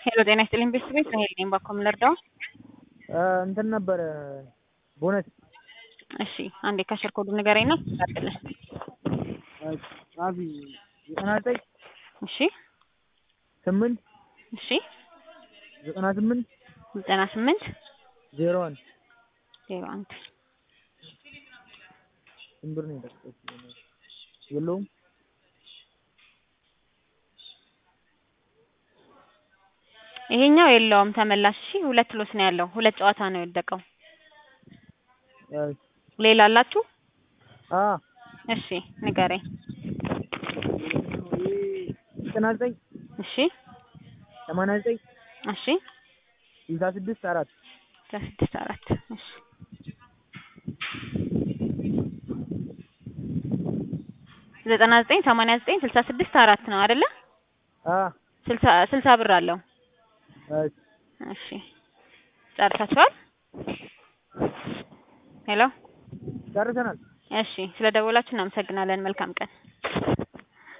ሄሎ ጤና ይስጥልኝ ቤተሰቦች ራሄል ነኝ ባኮ የምንረዳው እንትን ነበረ ቦነስ እሺ አንዴ ካሸር ኮዱ ንገረኝ ነው ታድልህ ጻፊ ዘጠና ዘጠኝ እሺ ስምንት እሺ ዘጠና ስምንት ዘጠና ስምንት ዜሮ አንድ ዜሮ አንድ ስንት ብር ነው የጠቀስኩት? የለውም ይሄኛው የለውም ተመላሽ እሺ ሁለት ሎስ ነው ያለው ሁለት ጨዋታ ነው የወደቀው እሺ ሌላ አላችሁ አ እሺ ንገረኝ ዘጠና ዘጠኝ እሺ ሰማንያ ዘጠኝ እሺ ስልሳ ስድስት አራት አስራ ስድስት አራት እሺ ዘጠና ዘጠኝ ሰማንያ ዘጠኝ ስልሳ ስድስት አራት ነው አይደለ አ ስልሳ ስልሳ ብር አለው እሺ እሺ ጨርሳችኋል ሄሎ ጨርሰናል እሺ ስለ ደወላችሁ እናመሰግናለን መልካም ቀን